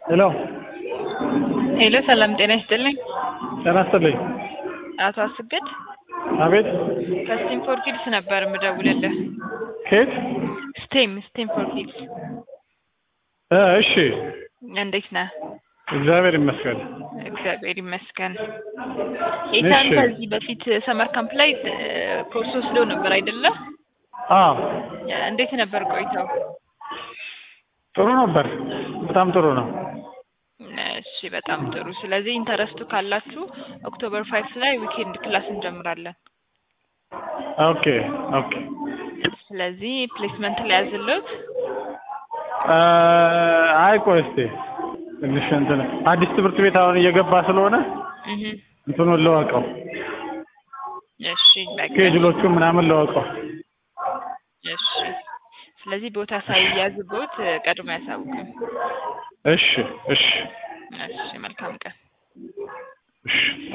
ሄሎ ሄሎ ሰላም ጤና ይስጥልኝ። ጤና ይስጥልኝ። አቶ አስገድ አቤት ከስቴም ፎር ኪድስ ነበር የምደውልልህ። ከየት? ስቴም ስቴም ፎር ኪድስ እ እሺ እንዴት ነህ? እግዚአብሔር ይመስገን። እግዚአብሔር ይመስገን። ኢታን እሺ። ከዚህ በፊት ሰመር ካምፕ ላይ እ፣ ኮርስ ወስዶ ነበር አይደለ? አዎ እንዴት ነበር ቆይታው? ጥሩ ነበር። በጣም ጥሩ ነው። እሺ በጣም ጥሩ። ስለዚህ ኢንተረስቱ ካላችሁ ኦክቶበር ፋይቭ ላይ ዊኬንድ ክላስ እንጀምራለን። ኦኬ ኦኬ። ስለዚህ ፕሌስመንት ላይ ያዝለት እ፣ አይ ቆይ እስኪ ትንሽ እንትን አዲስ ትምህርት ቤት አሁን እየገባ ስለሆነ እህ እንትኑን ለወቀው እሺ በቃ ስኬጁሎቹ ምናምን ለወቀው። እሺ። ስለዚህ ቦታ ሳይያዝቦት ቀድሞ ያሳውቅም። እሺ እሺ እሺ መልካም ቀን። እሺ